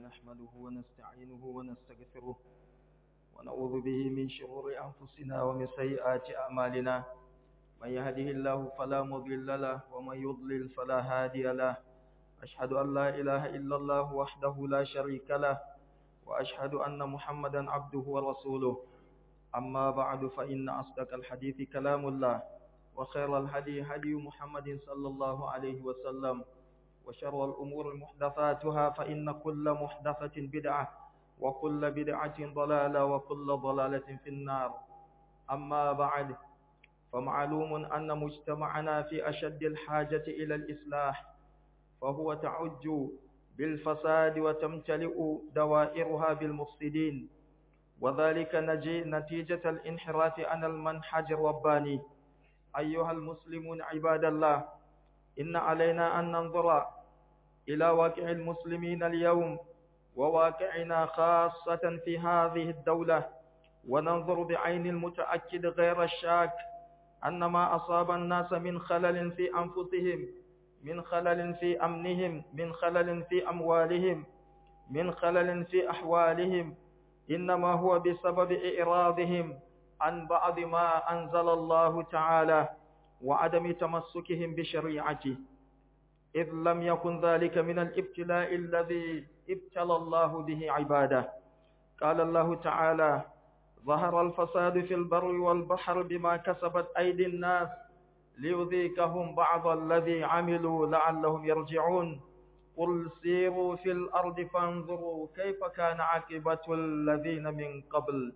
نحمده ونستعينه ونستغفره ونعوذ به من شرور أنفسنا ومن سيئات أعمالنا من يهده الله فلا مضل له ومن يضلل فلا هادي له أشهد أن لا إله إلا الله وحده لا شريك له وأشهد أن محمدا عبده ورسوله أما بعد فإن أصدق الحديث كلام الله وخير الهدي هدي محمد صلى الله عليه وسلم وشر الأمور محدثاتها فإن كل محدثة بدعة وكل بدعة ضلالة وكل ضلالة في النار أما بعد فمعلوم أن مجتمعنا في أشد الحاجة إلى الإصلاح فهو تعج بالفساد وتمتلئ دوائرها بالمفسدين وذلك نتيجة الانحراف عن المنهج الرباني أيها المسلمون عباد الله إن علينا أن ننظر إلى واقع المسلمين اليوم وواقعنا خاصة في هذه الدولة وننظر بعين المتأكد غير الشاك أن ما أصاب الناس من خلل في أنفسهم من خلل في أمنهم من خلل في أموالهم من خلل في أحوالهم إنما هو بسبب إعراضهم عن بعض ما أنزل الله تعالى وعدم تمسكهم بشريعته إذ لم يكن ذلك من الابتلاء الذي ابتلى الله به عباده قال الله تعالى ظهر الفساد في البر والبحر بما كسبت أيدي الناس ليذيكهم بعض الذي عملوا لعلهم يرجعون قل سيروا في الأرض فانظروا كيف كان عاقبة الذين من قبل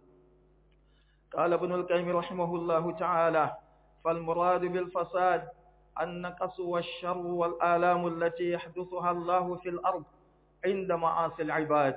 قال ابن القيم رحمه الله تعالى فالمراد بالفساد النقص والشر والآلام التي يحدثها الله في الأرض عند معاصي العباد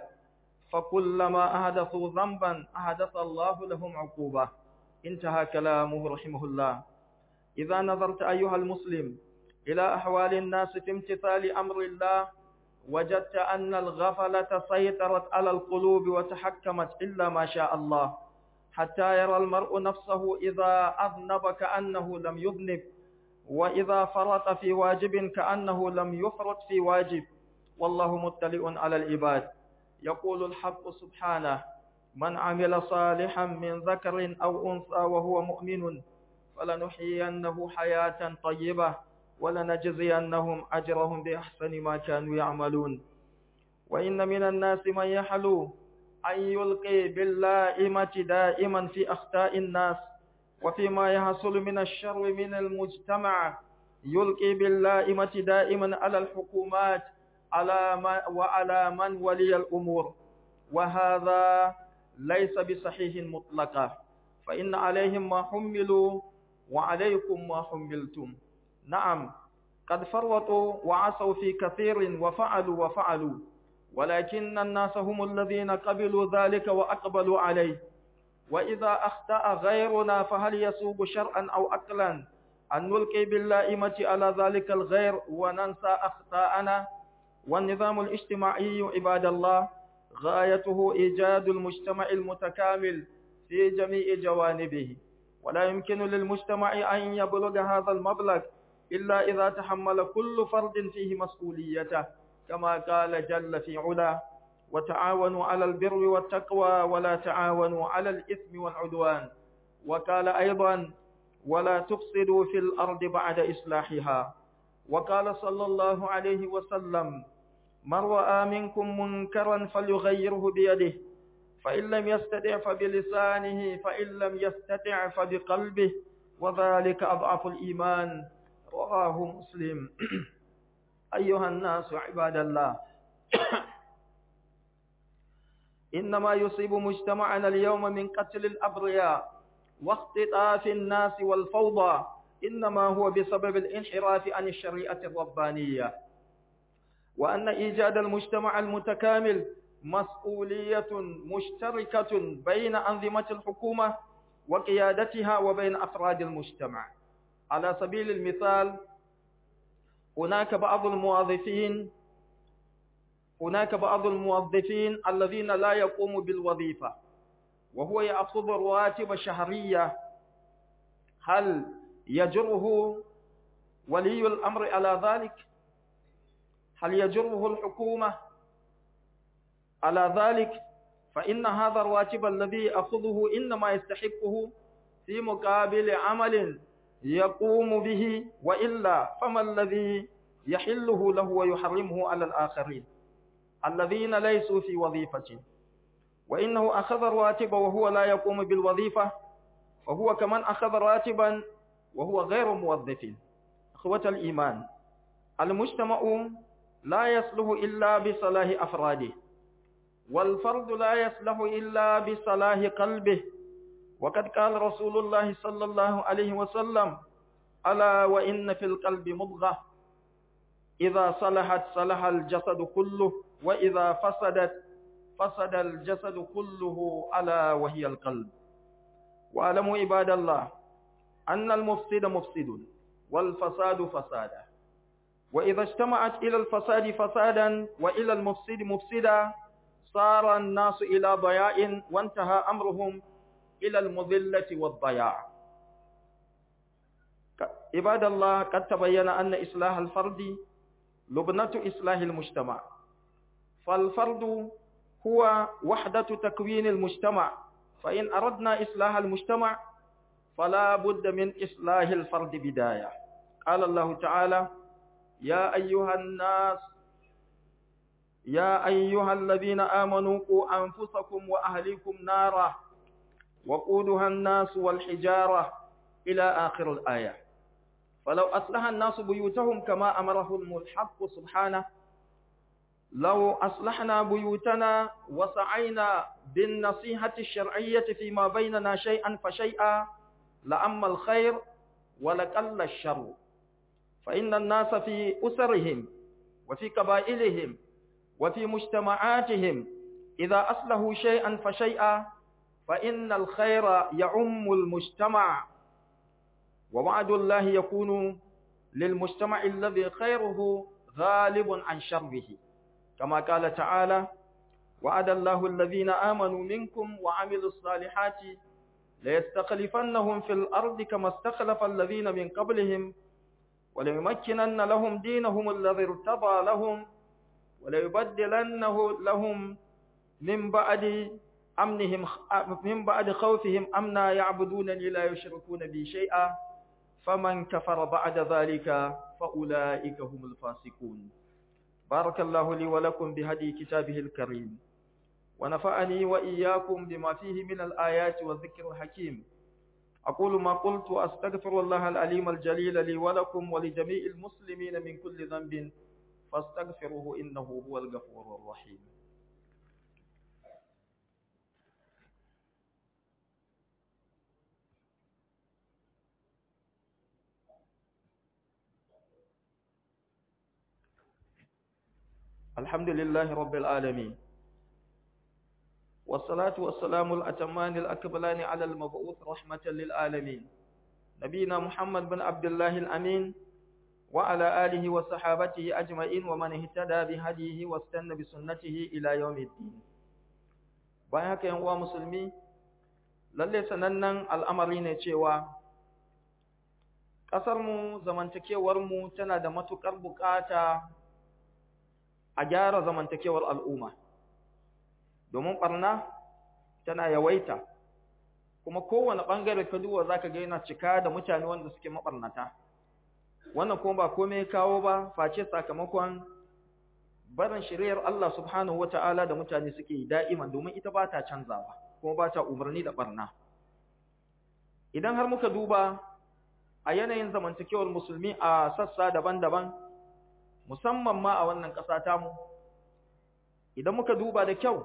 فكلما أحدثوا ذنبا أحدث الله لهم عقوبة انتهى كلامه رحمه الله إذا نظرت أيها المسلم إلى أحوال الناس في امتثال أمر الله وجدت أن الغفلة سيطرت على القلوب وتحكمت إلا ما شاء الله حتى يرى المرء نفسه إذا أذنب كأنه لم يذنب وإذا فرط في واجب كأنه لم يفرط في واجب والله مطلع على العباد يقول الحق سبحانه من عمل صالحا من ذكر أو أنثى وهو مؤمن فلنحيينه حياة طيبة ولنجزينهم أجرهم بأحسن ما كانوا يعملون وإن من الناس من يحلو أن يلقي باللائمة دائما في أخطاء الناس وفيما يحصل من الشر من المجتمع يلقي باللائمة دائما على الحكومات على ما وعلى من ولي الأمور وهذا ليس بصحيح مطلقا فإن عليهم ما حملوا وعليكم ما حملتم نعم قد فرطوا وعصوا في كثير وفعلوا وفعلوا ولكن الناس هم الذين قبلوا ذلك وأقبلوا عليه وإذا أخطأ غيرنا فهل يسوق شرعا أو أقلا أن نلقي باللائمة على ذلك الغير وننسى أخطاءنا والنظام الاجتماعي عباد الله غايته إيجاد المجتمع المتكامل في جميع جوانبه ولا يمكن للمجتمع أن يبلغ هذا المبلغ إلا إذا تحمل كل فرد فيه مسؤوليته كما قال جل في علا وتعاونوا على البر والتقوى ولا تعاونوا على الإثم والعدوان وقال أيضا ولا تفسدوا في الأرض بعد إصلاحها وقال صلى الله عليه وسلم من رأى منكم منكرا فليغيره بيده فإن لم يستطع فبلسانه فإن لم يستطع فبقلبه وذلك أضعف الإيمان رواه مسلم أيها الناس عباد الله إنما يصيب مجتمعنا اليوم من قتل الأبرياء واختطاف الناس والفوضى إنما هو بسبب الانحراف عن الشريعة الربانية وأن إيجاد المجتمع المتكامل مسؤولية مشتركة بين أنظمة الحكومة وقيادتها وبين أفراد المجتمع على سبيل المثال هناك بعض الموظفين هناك بعض الموظفين الذين لا يقوموا بالوظيفة وهو يأخذ رواتب شهرية هل يجره ولي الأمر على ذلك هل يجره الحكومة على ذلك فإن هذا الراتب الذي أخذه إنما يستحقه في مقابل عمل يقوم به وإلا فما الذي يحله له ويحرمه على الآخرين الذين ليسوا في وظيفة وإنه أخذ الراتب وهو لا يقوم بالوظيفة فهو كمن أخذ راتبا وهو غير موظف أخوة الإيمان المجتمع لا يصلح إلا بصلاح أفراده والفرد لا يصلح إلا بصلاح قلبه وقد قال رسول الله صلى الله عليه وسلم ألا وإن في القلب مضغة إذا صلحت صلح الجسد كله وإذا فسدت فسد الجسد كله ألا وهي القلب واعلموا عباد الله أن المفسد مفسد والفساد فسادا وإذا اجتمعت إلى الفساد فسادا وإلى المفسد مفسدا صار الناس إلى ضياء وانتهى أمرهم إلى المذلة والضياع عباد الله قد تبين أن إصلاح الفرد لبنة إصلاح المجتمع فالفرد هو وحدة تكوين المجتمع فإن أردنا إصلاح المجتمع فلا بد من إصلاح الفرد بداية قال الله تعالى يا أيها الناس يا أيها الذين آمنوا قوا أنفسكم وأهليكم نارا وقودها الناس والحجارة إلى آخر الآية فلو أصلح الناس بيوتهم كما أمرهم الحق سبحانه لو أصلحنا بيوتنا وسعينا بالنصيحة الشرعية فيما بيننا شيئا فشيئا لأما الخير ولقل الشر فإن الناس في أسرهم وفي قبائلهم وفي مجتمعاتهم إذا أصلحوا شيئا فشيئا فإن الخير يعم المجتمع ووعد الله يكون للمجتمع الذي خيره غالب عن شره كما قال تعالى وعد الله الذين آمنوا منكم وعملوا الصالحات ليستخلفنهم في الأرض كما استخلف الذين من قبلهم وليمكنن لهم دينهم الذي ارتضى لهم وليبدلنه لهم من بعد أمنهم من بعد خوفهم أمنا يعبدونني لا يشركون بي شيئا فمن كفر بعد ذلك فأولئك هم الفاسقون بارك الله لي ولكم بهدي كتابه الكريم ونفعني وإياكم بما فيه من الآيات والذكر الحكيم أقول ما قلت وأستغفر الله العليم الجليل لي ولكم ولجميع المسلمين من كل ذنب فاستغفروه إنه هو الغفور الرحيم الحمد لله رب العالمين والصلاة والسلام الأتمان الأكبلان على المبعوث رحمة للعالمين نبينا محمد بن عبد الله الأمين وعلى آله وصحابته أجمعين ومن اهتدى بهديه واستنى بسنته إلى يوم الدين bayan haka yan uwa musulmi lalle sanannen al'amari ne cewa ƙasarmu zamantakewarmu tana da matuƙar buƙata a gyara zamantakewar al'umma domin ɓarna tana yawaita kuma kowane ɓangare ka duwa za ka ga yana cika da mutane wanda suke maɓarnata wannan kuma ba kome kawo ba face sakamakon barin shiriyar Allah subhanahu wa ta'ala da mutane suke yi da'iman domin ita ba ta canzawa kuma ba ta umarni da ɓarna idan har muka duba a yanayin zamantakewar musulmi a sassa daban-daban musamman ma a wannan ƙasa tamu idan muka duba da kyau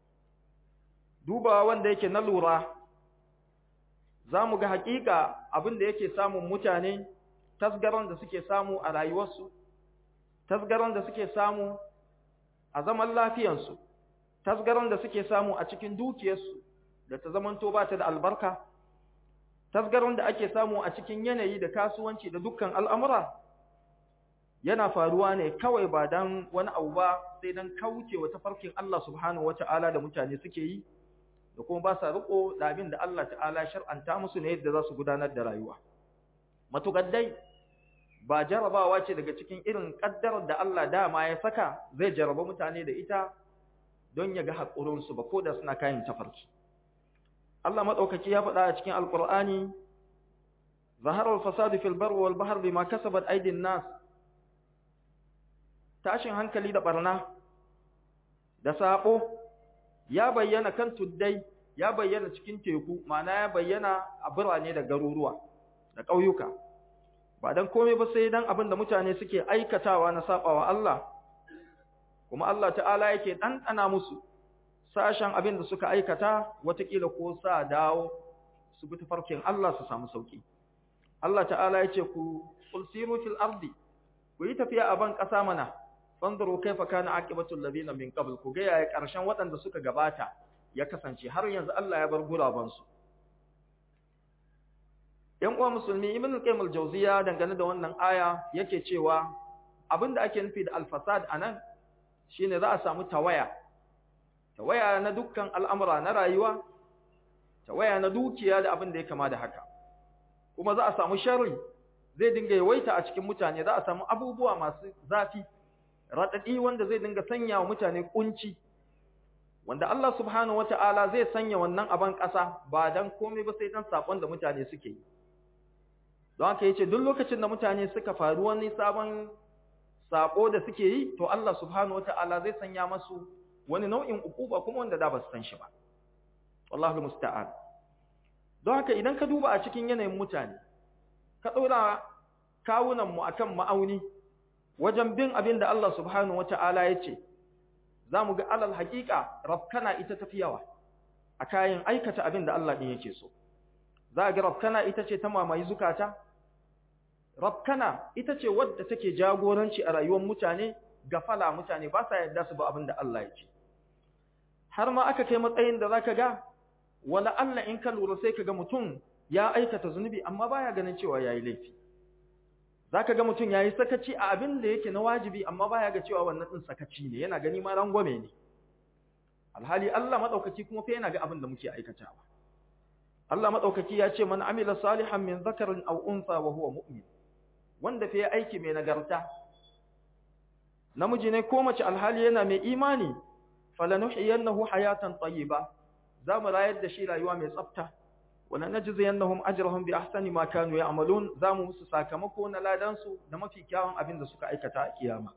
duba wanda yake na lura za mu ga haƙiƙa abin da yake samun mutane tasgaron da suke samu a rayuwarsu tasgaron da suke samu a zaman lafiyansu tasgaron da suke samu a cikin dukiyarsu da ta zamanto ba ta da albarka tasgaron da ake samu a cikin yanayi da kasuwanci da dukkan al'amura yana faruwa ne kawai ba dan wani abu ba sai dan kaucewa tafarkin Allah subhanahu wata'ala da mutane suke yi da kuma ba sa riko da abin da Allah ta'ala shar'anta musu ne yadda za su gudanar da rayuwa matukar dai ba jarabawa ce daga cikin irin kaddarar da Allah dama ya saka zai jaraba mutane da ita don ya ga haƙurinsu ba ko da suna kayan tafarki Allah maɗaukaki ya faɗa a cikin alƙur'ani zaharar fasadu fil bar wal bahr bima kasabat aydin nas tashin hankali da barna da sabo ya bayyana kan tuddai ya bayyana cikin teku ma'ana ya bayyana a birane da garuruwa da ƙauyuka ba dan komai ba sai dan abin da mutane suke aikatawa na sabawa Allah kuma Allah ta'ala yake ɗanɗana musu sashen abin da suka aikata watakila ko sa dawo su bi tafarkin Allah su samu sauki Allah ta'ala yace ku ulsiru fil ardi ku yi tafiya a ban ƙasa mana fanzuru kaifa kana aqibatul ladina min qabl ku ga yaya ƙarshen waɗanda suka gabata ya kasance har yanzu Allah ya bar guraban su ‘Yan uwa musulmi, Ibn al-Qayyim al-Jawziya dangane da wannan aya yake cewa abinda ake nufi da al-fasad anan shine za a samu tawaya. Tawaya na dukkan al'amura na rayuwa, tawaya na dukiya da abin da ya kama da haka. Kuma za a samu sharri zai dinga yawaita a cikin mutane, za a samu abubuwa masu zafi, raɗaɗi wanda zai dinga sanya wa mutane kunci. Wanda Allah subhanahu wata'ala zai sanya wannan aban ƙasa ba dan komai ba sai dan sakon da mutane suke yi. don haka yace duk lokacin da mutane suka faru wani sabon sako da suke yi to Allah subhanahu wataala zai sanya masu wani nau'in ukuba kuma wanda da ba su san shi ba wallahi musta'an don haka idan ka duba a cikin yanayin mutane ka ɗora kawunan mu akan ma'auni wajen bin abin da Allah subhanahu wataala yace zamu ga alal haqiqa rafkana ita tafi yawa a kayan aikata abin da Allah din yake so za ga rafkana ita ce ta mamaye zukata Rabkana ita ce wadda take jagoranci a rayuwar mutane, gafala mutane ba sa yarda su ba abin da Allah ya ce. Har ma aka kai matsayin da za ka ga, wala Allah in ka lura sai ka ga mutum ya aikata zunubi amma baya ganin cewa ya yi laifi. Za ka ga mutum ya yi sakaci a abin da yake na wajibi amma baya ga cewa wannan ɗin sakaci ne, yana gani ma rangwame ne. Alhali Allah maɗaukaki kuma fa yana ga abin da muke aikatawa. Allah maɗaukaki ya ce man amila salihan min zakarin aw unsa wa huwa mu'min. wanda fa ya aiki mai nagarta namiji ne ko mace alhali yana mai imani falanuhiyannahu hayatan tayyiba zamu rayar da shi rayuwa mai tsafta wala najziyannahum ajrahum bi ahsani ma kanu ya'malun zamu musu sakamako na ladan su da mafi kyawun abin da suka aikata a kiyama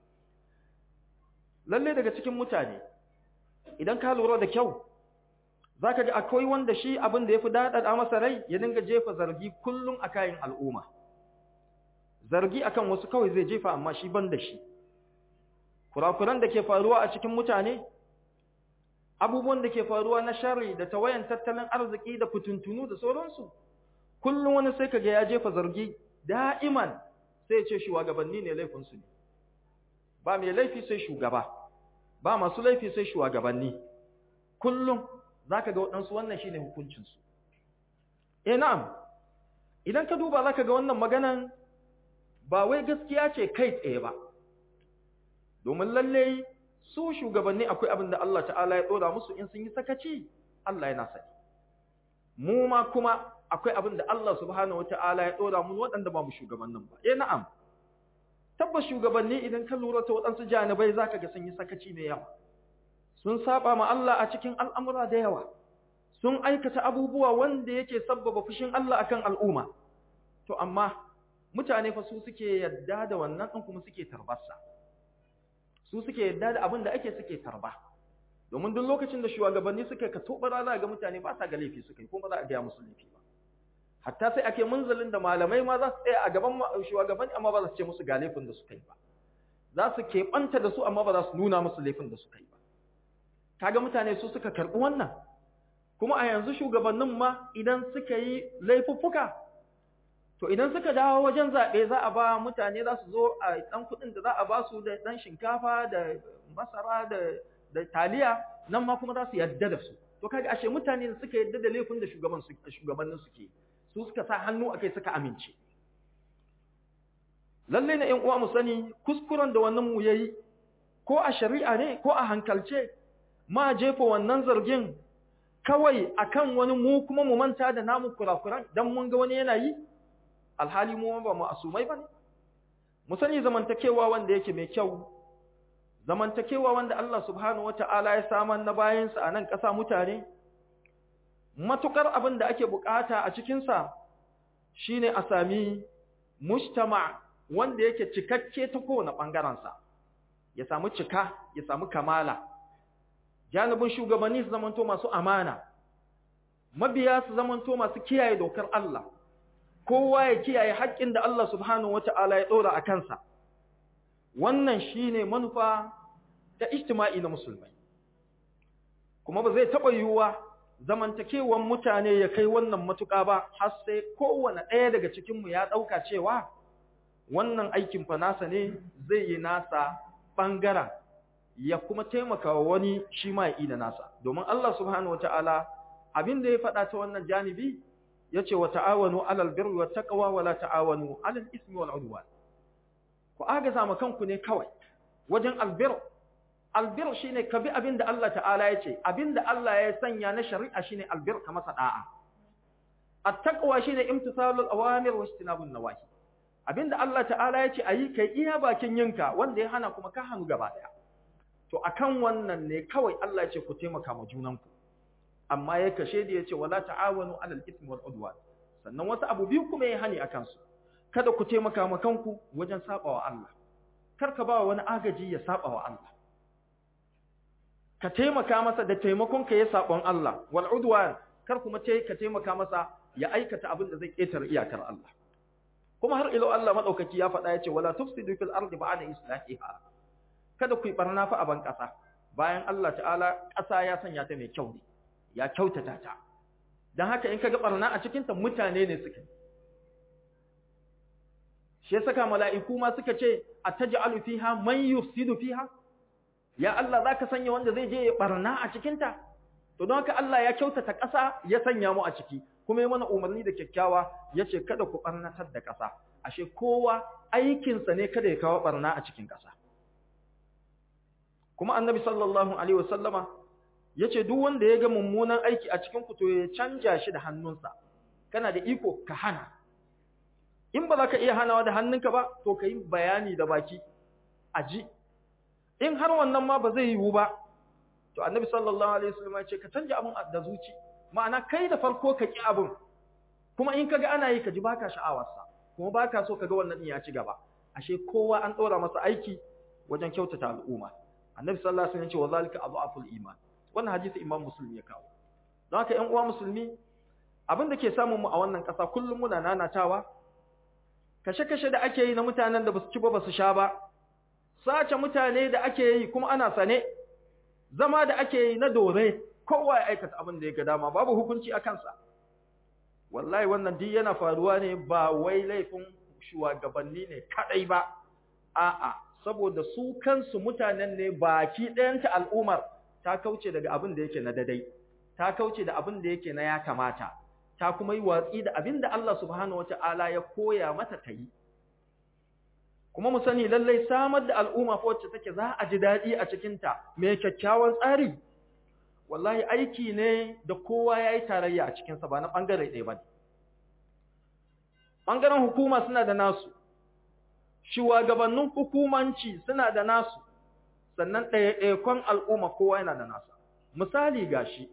lalle daga cikin mutane idan ka lura da kyau zaka ga akwai wanda shi abin da yafi dadada masa rai ya dinga jefa zargi kullun a kayan al'umma zargi akan wasu kawai zai jefa amma shi ban da shi kurakuran da ke faruwa a cikin mutane abubuwan da ke faruwa na sharri da tawayan tattalin arziki da fituntunu da sauransu kullum wani sai kaga ya jefa zargi da'iman sai ya ce shugabanni ne laifinsu ne ba mai laifi sai shugaba ba masu laifi sai shugabanni kullum zaka ga waɗansu wannan shine hukuncinsu eh na'am idan ka duba zaka ga wannan maganan ba wai gaskiya ce kai tsaye ba domin lalle su shugabanni akwai abin da Allah ta'ala ya dora musu in sun yi sakaci Allah yana sani mu ma kuma akwai abin da Allah subhanahu wata'ala ya dora mu waɗanda ba mu shugabannin ba eh na'am tabbas shugabanni idan ka lura ta waɗansu janibai zaka ga sun yi sakaci mai yawa sun saba ma Allah a cikin al'amura da yawa sun aikata abubuwa wanda yake sabbaba fushin Allah akan al'umma to amma mutane fa su suke yadda da wannan ɗin kuma suke tarbarsa su suke yadda da abin da ake suke tarba domin duk lokacin da shugabanni suka ka tobara za ga mutane ba sa ga laifi suka yi kuma za a gaya musu laifi ba hatta sai ake munzalin da malamai ma za su tsaya a gaban shugabanni amma ba za su ce musu ga laifin da suka yi ba za su keɓanta da su amma ba za su nuna musu laifin da suka yi ba kaga mutane su suka karɓi wannan kuma a yanzu shugabannin ma idan suka yi laifuffuka to idan suka dawo wajen zaɓe za a ba mutane za su zo a ɗan kuɗin da za a ba su da ɗan shinkafa da masara da da taliya nan ma kuma za su yadda da su to kaga ashe mutane da suka yadda da laifin da shugaban su shugabannin suke su suka sa hannu akai suka amince lalle ne ƴan uwa mu sani kuskuren da wannan mu yayi ko a shari'a ne ko a hankalce ma jefa wannan zargin kawai akan wani mu kuma mu manta da namu kurakuran dan mun ga wani yana yi alhali mu ba mu asumai bane mu sani zamantakewa wanda yake mai kyau zamantakewa wanda Allah subhanahu wata'ala ya samar na bayansa a nan ƙasa mutane matukar abin da ake bukata a cikinsa shine a sami mujtama wanda yake cikakke ta kowane ɓangarensa ya samu cika ya samu kamala janibin shugabanni su zamanto masu amana mabiya su zamanto masu kiyaye dokar Allah kowa ya kiyaye haƙƙin da Allah subhanahu wata'ala ya ɗora a kansa wannan shine manufa ta ijtima'i na musulmai kuma ba zai taɓa yiwuwa zamantakewan mutane ya kai wannan matuƙa ba har sai kowane ɗaya daga cikinmu ya ɗauka cewa wannan aikin fa nasa ne zai yi nasa ɓangaren ya kuma taimaka wa wani shi ma ya da nasa domin Allah subhanahu wata'ala abin da ya faɗa ta wannan janibi ya ce wa ta'awanu alal birri wa taqwa wa la ta'awanu alal ismi wal udwan ku agaza ma kanku ne kawai wajen albir albir shine ka bi abin da Allah ta'ala ya ce abin da Allah ya sanya na shari'a shine albir ka masa da'a at-taqwa shine imtisalul awamir wa ijtinabun nawahi abin da Allah ta'ala ya ce ayi kai iya bakin yinka wanda ya hana kuma ka hannu gaba daya to akan wannan ne kawai Allah ya ce ku taimaka ma junanku amma ya kashe da ya ce wala ta'awanu alal ismi wal udwan sannan wasu abu biyu kuma ya hani akan su kada ku taimaka ma kanku wajen sabawa Allah kar ka ba wani agaji ya sabawa Allah ka taimaka masa da taimakon ka ya sabon Allah wal udwan kar kuma ce ka taimaka masa ya aikata abin da zai ketare iyakar Allah kuma har ilo Allah madaukaki ya faɗa ya ce wala tufsidu fil ardi ba'da islahiha kada ku yi barna fa a ban ƙasa bayan Allah ta'ala ƙasa ya sanya ta mai kyau ne ya kyautata ta don haka in ka ga barna a cikinta mutane ne suka shi saka mala'iku ma suka ce a taj'alu fiha man yufsidu fiha ya Allah zaka sanya wanda zai je ya barna a cikinta to don haka Allah ya kyautata ƙasa ya sanya mu a ciki kuma ya mana umarni da kyakkyawa yace kada ku barnatar da ƙasa ashe kowa aikinsa ne kada ya kawo barna a cikin ƙasa kuma annabi sallallahu alaihi wasallama yace duk wanda ya ga mummunan aiki a cikin ku to ya canja shi da hannunsa kana da iko ka hana in ba za ka iya hanawa da hannunka ba to ka yi bayani da baki a ji in har wannan ma ba zai yiwu ba to annabi sallallahu alaihi wasallam ya ce ka canja abun da zuci ma'ana kai da farko ka ki abun kuma in kaga ana yi ka ji baka sha'awarsa kuma baka so kaga wannan din ya ci gaba ashe kowa an dora masa aiki wajen kyautata al'umma annabi sallallahu alaihi wasallam ya ce wa zalika adhaful iman wannan hadisi imam muslim ya kawo don haka ƴan uwa musulmi abin da ke samun mu a wannan ƙasa kullum muna nanatawa kashe-kashe da ake yi na mutanen da basu ci ba basu sha ba sace mutane da ake yi kuma ana sane zama da ake yi na dore kowa ya aikata abin da ya ga dama babu hukunci a kansa wallahi wannan duk yana faruwa ne ba wai laifin shugabanni ne kadai ba a'a saboda su kansu mutanen ne baki ɗayanta al'ummar ta kauce daga abin da yake na dadai ta kauce da abin da yake na ya kamata ta kuma yi watsi da abin da Allah subhanahu wata'ala ya koya mata ta yi kuma mu sani lallai samar da al'umma wacce take za a ji daɗi a cikinta mai kyakkyawan tsari wallahi aiki ne da kowa ya yi tarayya a cikinsa ba na ɓangare ɗaya ba ne ɓangaren hukuma suna da nasu shugabannin hukumanci suna da nasu sannan ɗaya-ɗayakon al'umma kowa yana da nasa misali gashi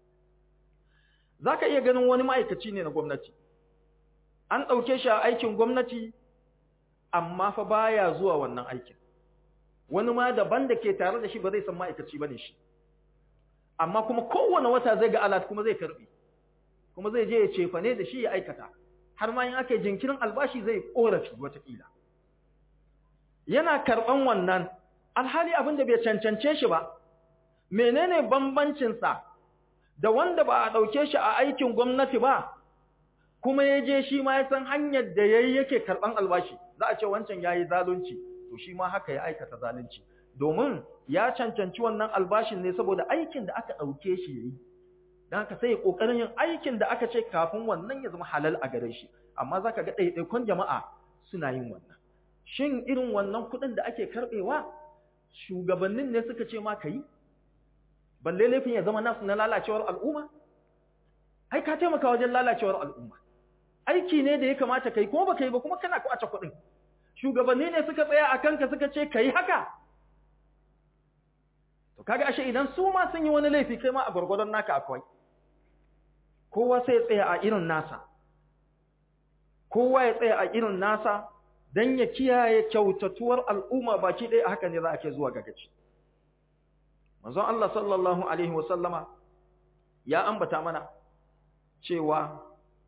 za ka iya ganin wani ma'aikaci ne na gwamnati an ɗauke shi a aikin gwamnati amma fa baya zuwa wannan aikin wani ma daban da ke tare da shi ba zai san ma'aikaci ba ne shi amma kuma kowane wata zai ga alat kuma zai karɓi kuma zai je ya cefa ne da shi ya aikata har ma in aka yi jinkirin albashi zai ƙorafi wataƙila yana karɓan wannan alhali abin da bai cancance shi ba menene bambancinsa da wanda ba a ɗauke shi a aikin gwamnati ba kuma ya je shi ma ya san hanyar da ya yi yake karɓan albashi za a ce wancan ya yi zalunci to shi ma haka ya aikata zalunci domin ya cancanci wannan albashin ne saboda aikin da aka ɗauke shi ya yi don haka sai ya ƙoƙarin yin aikin da aka ce kafin wannan ya zama halal a gare shi amma za ka ga ɗaiɗaikun jama'a suna yin wannan shin irin wannan kuɗin da ake karɓewa shugabannin ne suka ce ma ka yi balle laifin ya zama nasu na lalacewar al'umma ai ka taimaka wajen lalacewar al'umma aiki ne da ya kamata kai kuma baka yi ba kuma kana kwace kuɗin shugabanni ne suka tsaya a kanka suka ce kai haka kaga ashe idan su ma sun yi wani laifi kai ma a gwargwadon naka akwai kowa sai ya tsaya a irin nasa kowa ya tsaya a irin nasa don ya kiyaye kyautatuwar al'umma baki ɗaya haka ne za a ke zuwa ga gaci manzon Allah sallallahu alaihi wasallama ya ambata mana cewa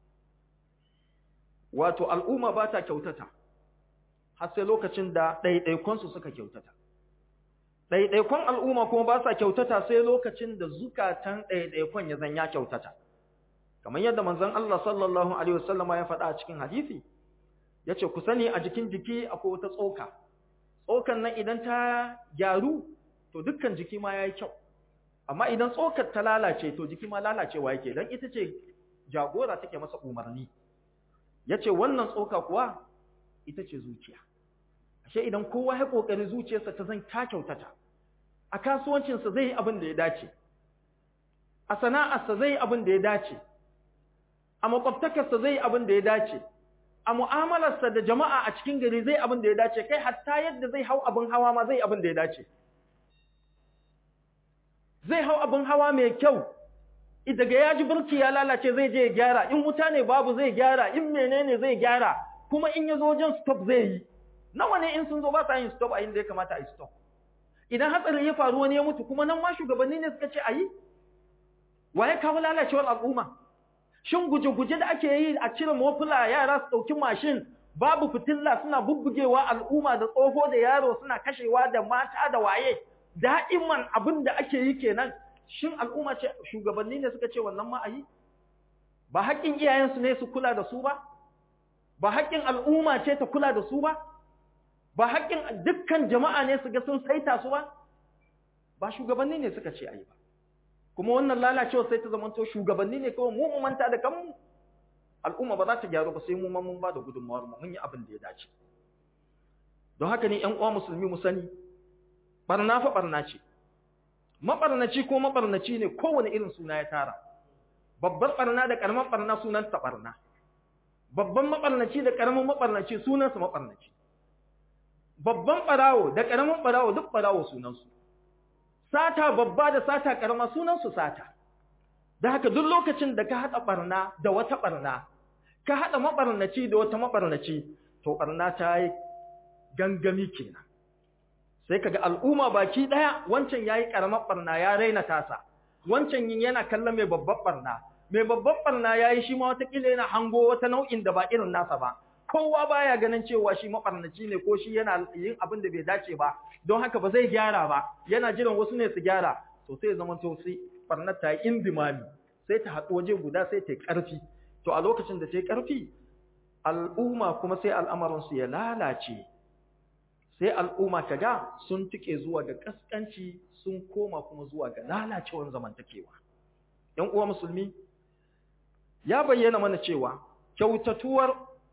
wato al'umma ba ta kyautata har sai lokacin da ɗaiɗaikonsu suka kyautata ɗaiɗaikon al'umma kuma ba sa kyautata sai lokacin da zukatan ɗaiɗaikon ya zanya kyautata kamar yadda manzon Allah sallallahu alaihi wasallama ya faɗa a cikin hadisi yace ku sani a jikin jiki akwai wata tsoka tsokan nan idan ta gyaru to dukkan jiki ma yayi kyau amma idan tsokar ta lalace to jiki ma lalacewa yake dan ita ce jagora take masa umarni yace wannan tsoka kuwa ita ce zuciya ashe idan kowa ya kokari zuciyarsa ta zan ta kyautata a kasuwancinsa zai yi abin da ya dace a sana'arsa zai yi abin da ya dace a makwabtakarsa zai yi abin da ya dace a mu'amalarsa da jama'a a cikin gari zai abin da ya dace kai hatta yadda zai hau abin hawa ma zai abin da ya dace zai hau abin hawa mai kyau daga ya ji burki ya lalace zai je ya gyara in wuta ne babu zai gyara in menene zai gyara kuma in ya zo wajen stop zai yi nawa ne in sun zo ba sa yin stop a inda ya kamata a yi stop idan hatsari ya faru wani ya mutu kuma nan ma shugabanni ne suka ce a yi wa ya kawo lalacewar al'umma shin guje-guje da ake yi a cire mofula yara su ɗauki mashin babu fitilla suna bubbugewa al'umma da tsoho da yaro suna kashewa da mata da waye da'iman abin da ake yi kenan shin al'umma ce shugabanni ne suka ce wannan ma a yi ba haƙƙin iyayensu ne su kula da su ba ba haƙƙin al'umma ce ta kula da su ba ba haƙƙin dukkan jama'a ne su ga sun saita su ba ba shugabanni ne suka ce a yi ba kuma wannan lalacewa sai ta zamanto shugabanni ne kawai mu mu manta da kanmu al'umma ba za ta gyaru ba sai mu ma mun ba da gudunmawar mu mun yi abin da ya dace don haka ne ƴan uwa musulmi mu sani barna fa barna ce mabarnaci ko mabarnaci ne kowane irin suna ya tara babbar barna da karamar barna sunan ta barna babban mabarnaci da karamin mabarnaci sunan sa mabarnaci babban barawo da karamin barawo duk barawo sunan su sata babba da sata karama sunan su sata da haka duk lokacin da ka hada barna da wata barna ka hada mabarnaci da wata mabarnaci to barna ta yi gangami kenan sai kaga al'umma baki daya wancan yayi karamar barna ya raina tasa wancan yin yana kallon mai babbar barna mai babbar barna yayi shi ma wata kila yana hango wata nau'in da ba irin nasa ba kowa baya ganin cewa shi mabarnaci ne ko shi yana yin abin da bai dace ba don haka ba zai gyara ba yana jiran wasu ne su gyara to sai zama to sai barnar ta yi indimami sai ta haɗu waje guda sai ta yi ƙarfi to a lokacin da ta yi ƙarfi al'umma kuma sai al'amarinsu ya lalace sai al'umma ta ga sun tuke zuwa ga kaskanci sun koma kuma zuwa ga lalacewar zamantakewa ‘yan uwa musulmi ya bayyana mana cewa kyautatuwar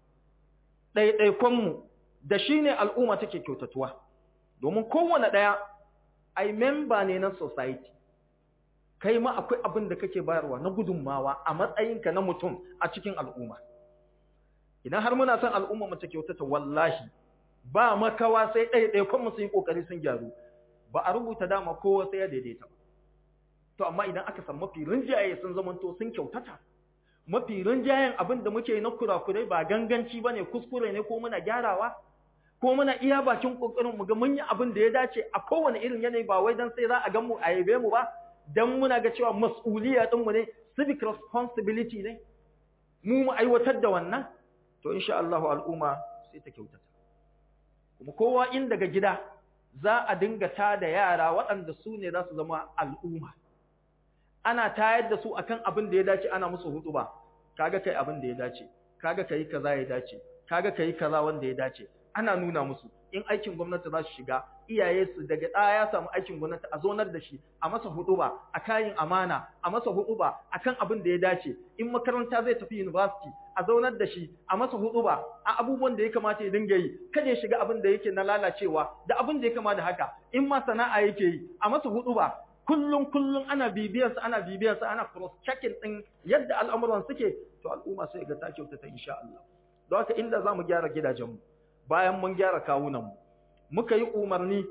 ɗaiɗaikonmu da shi ne al'umma take kyautatuwa domin kowane ɗaya ai memba ne na society kai ma akwai abin da kake bayarwa na gudunmawa a matsayinka na mutum a cikin al'umma idan har muna son al'umma mu ta kyautata wallahi ba makawa sai ɗaiɗaikon mu su yi ƙoƙari sun gyaru ba a rubuta dama kowa sai ya daidaita ba to amma idan aka san mafi rinjaye sun zamanto sun kyautata mafi rinjayen abin da muke na kurakurai ba ganganci ba ne kuskure ne ko muna gyarawa ko muna iya bakin ƙoƙarin mu ga mun yi abin da ya dace a kowane irin yanayi ba wai dan sai za a gan mu a yabe mu ba dan muna ga cewa mas'uliya din mu ne civic responsibility ne mu mu aiwatar da wannan to insha Allah al'umma sai ta kyautata kuma kowa in daga gida za a dinga ta da yara waɗanda su ne za su zama al'umma ana tayar da su akan abin da ya dace ana musu hudu ba kaga kai abin da ya dace kaga kai kaza ya dace kaga kai kaza wanda ya dace ana nuna musu in aikin gwamnati za su shiga iyaye su daga ɗaya ya samu aikin gwamnati a zonar da shi a masa hudu ba a kayan amana a masa hudu ba akan abin da ya dace in makaranta zai tafi university a zaunar da shi a masa hudu ba a abubuwan da ya kamata ya dinga yi kada ya shiga abin da yake na lalacewa da abin da ya kama da haka in ma sana'a yake yi a masa hudu ba kullum kullum ana bibiyar sa ana bibiyar sa ana cross checking din yadda al'amuran suke to al'umma sai ga ta kyautata insha Allah don haka inda zamu gyara gidajen mu bayan mun gyara kawunan mu muka yi umarni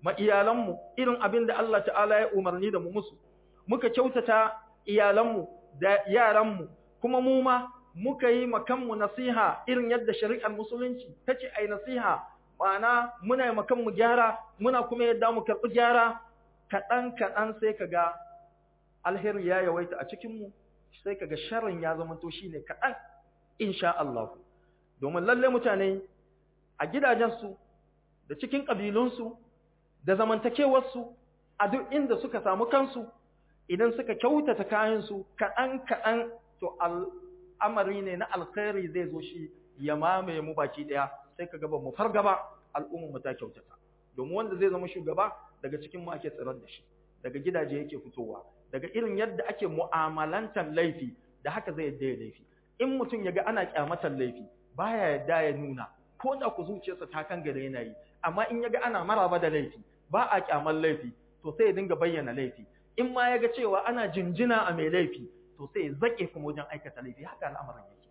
ma iyalanmu irin abin da Allah ta'ala ya umarni da mu musu muka kyautata iyalanmu da yaranmu kuma mu ma muka yi makanmu nasiha irin yadda shari'ar musulunci ta ce ai nasiha ma'ana muna yi makanmu gyara muna kuma yadda mu karɓi gyara kaɗan kaɗan sai ka ga alheri ya yawaita a cikinmu sai ka ga sharrin ya zama to shine kaɗan insha Allah domin lalle mutane a gidajensu da cikin ƙabilunsu da zamantakewarsu a duk inda suka samu kansu idan suka kyautata kayansu kaɗan kaɗan to al'amari ne na alkhairi zai zo shi ya mamaye mu baki ɗaya sai ka gaba mu fargaba al'ummar mu ta kyautata domin wanda zai zama shugaba daga cikin mu ake tsirar da shi daga gidaje yake fitowa daga irin yadda ake mu'amalantar laifi da haka zai yadda ya laifi in mutum ya ga ana kyamatar laifi baya yadda ya nuna ko da ku zuciyarsa ta kan gare yana yi amma in ya ga ana maraba da laifi ba a kyamar laifi to sai ya dinga bayyana laifi in ma ya ga cewa ana jinjina a mai laifi to sai ya zaƙe kuma wajen aikata laifi haka al'amarin yake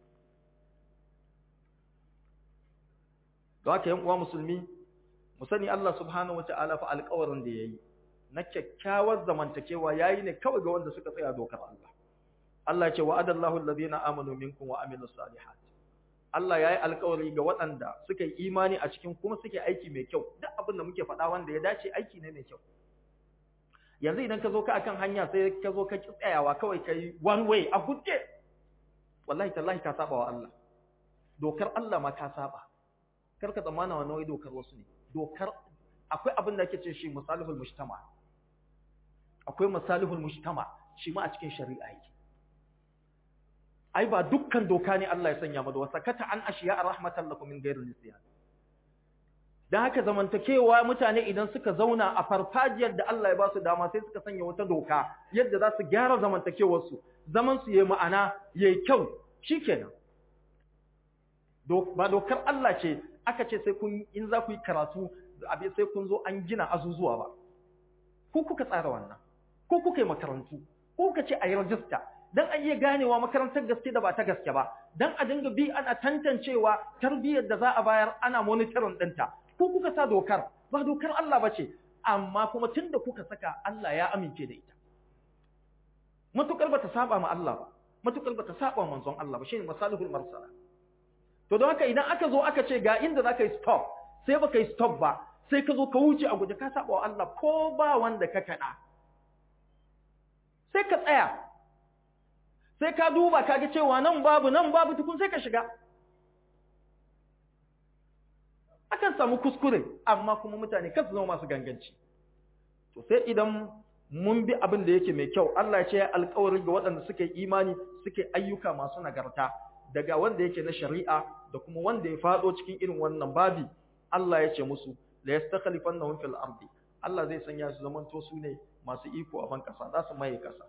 don haka yan uwa musulmi mu sani Allah subhanahu wata'ala fa alƙawarin da yayi na kyakkyawar zamantakewa yayi ne kawai ga wanda suka tsaya dokar Allah Allah ya ce wa'adallahu alladhina amanu minkum wa amilus salihat Allah yayi alƙawari ga waɗanda suka yi imani a cikin kuma suke aiki mai kyau duk abin da muke faɗa wanda ya dace aiki ne mai kyau yanzu idan ka zo ka akan hanya sai ka zo ka tsayawa kawai kai one way a guje wallahi tallahi ka saba wa Allah dokar Allah ma ka saba kar ka tsammana wannan wai dokar wasu ne dokar akwai abin da ake ce shi misalihul mujtama akwai misalihul mujtama shi ma a cikin shari'a yake ai ba dukkan doka ne Allah ya sanya mada wasa kata an ashiya rahmatan lakum min ghairi nisyan dan haka zamantakewa mutane idan suka zauna a farfajiyar da Allah ya ba su dama sai suka sanya wata doka yadda za su gyara zamantakewar su zaman su yayi ma'ana yayi kyau shikenan ba dokar Allah ce aka ce sai kun in za ku yi karatu abin sai kun zo an gina azuzuwa ba ko kuka tsara wannan ko kuka yi makarantu ko kuka ce a yi rajista dan a iya ganewa makarantar gaske da ba ta gaske ba dan a dinga bi ana tantancewa tarbiyyar da za a bayar ana monitoring ɗinta ko kuka sa dokar ba dokar Allah ba ce amma kuma tunda kuka saka Allah ya amince da ita matukar bata saba ma Allah ba matukar bata saba ma manzon Allah ba shine masalihul marsala to don haka idan aka zo aka ce ga inda zaka yi stop sai baka yi stop ba sai ka zo ka wuce a guje ka saba wa Allah ko ba wanda ka kada sai ka tsaya sai ka duba ka ga cewa nan babu nan babu tukun sai ka shiga akan samu kuskure amma kuma mutane kasu zama masu ganganci to sai idan mun bi abin da yake mai kyau Allah ya ce ya alƙawari ga waɗanda suke imani suke ayyuka masu nagarta daga wanda yake na shari'a da kuma wanda ya faɗo cikin irin wannan babi Allah ya ce musu la yastakhlifannahum fil ardi Allah zai sanya su zamanto su ne masu iko a ban kasa za su maye kasa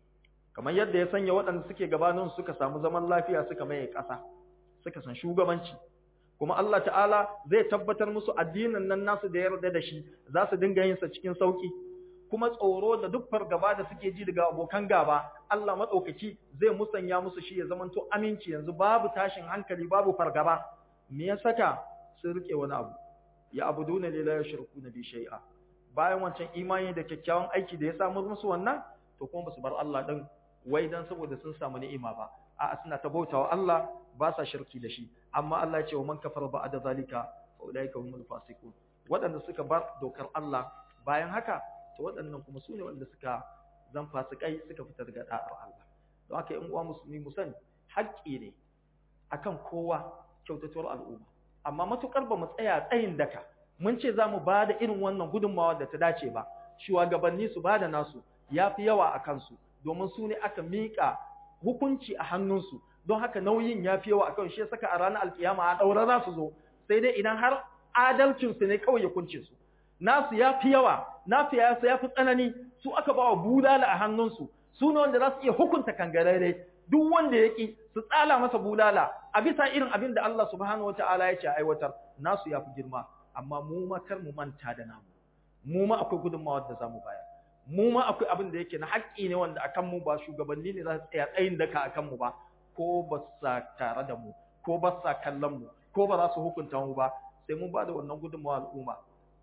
kamar yadda ya sanya waɗanda suke gabanin suka samu zaman lafiya suka maye kasa suka san shugabanci kuma Allah ta'ala zai tabbatar musu addinin nan nasu da yarda da shi za su dinga yin sa cikin sauki kuma tsoro da duk fargaba da suke ji daga abokan gaba Allah madaukaki zai musanya musu shi ya zamanto aminci yanzu babu tashin hankali babu fargaba me ya saka sun rike wani abu ya abuduna la yushrikuna bi shay'a bayan wancan imani da kyakkyawan aiki da ya samu musu wannan to kuma basu bar Allah din wai dan saboda sun samu ni'ima ba a'a suna ta bautawa Allah ba sa shirki da shi amma Allah ya ce wa man kafara ba'da zalika fa ulaika humul fasiqun waɗanda suka bar dokar Allah bayan haka to waɗannan kuma su ne wanda suka zan fasikai suka fita daga da'ar Allah don haka in uwa musulmi mu sani haƙƙi ne akan kowa kyautatuwar al'umma amma matukar ba mu tsaya tsayin daka mun ce za mu ba da irin wannan gudunmawa da ta dace ba shugabanni su ba da nasu ya fi yawa a kansu domin su ne aka miƙa hukunci a hannunsu don haka nauyin ya fi yawa a kan shi saka a ranar alkiyama a ɗaura za su zo sai dai idan har adalcinsu ne kawai ya kunce su nasu ya fi yawa nasu ya ya fi tsanani su aka ba wa bulala a hannunsu su ne wanda za su iya hukunta kangarare duk wanda ya ƙi su tsala masa bulala a bisa irin abin da Allah subhanahu wa ta'ala ya ce aiwatar nasu ya fi girma amma mu ma kar mu manta da namu mu ma akwai gudunmawar da za mu bayar mu ma akwai abin da yake na haƙƙi ne wanda akan mu ba shugabanni ne za su tsaya tsayin daka akan mu ba ko ba sa tare da mu ko ba sa kallon mu ko ba za su hukunta mu ba sai mun ba da wannan gudunmawa al'umma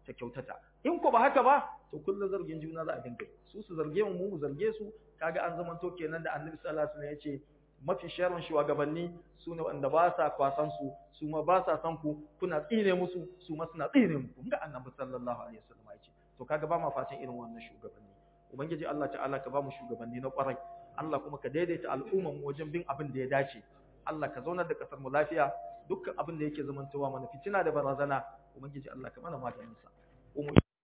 ta kyautata in ko ba haka ba to kullum zargin juna za a dinga su su zarge mu mu zarge su kaga an zamanto kenan da annabi sallallahu alaihi wasallam ya ce mafi sharrin shugabanni su ne wanda ba sa kwasan su su ma ba sa san ku kuna tsine musu su ma suna tsine muku ga annabi sallallahu alaihi wasallam ya ce to kaga ba ma fatan irin wannan shugabanni ubangiji Allah ta'ala ka ba mu shugabanni na kwarai Allah kuma ka daidaita al'umman mu wajen bin abin da ya dace Allah ka zaunar da kasar mu lafiya dukkan abin da yake zamantowa mana fitina da barazana ubangiji Allah ka mana maganin sa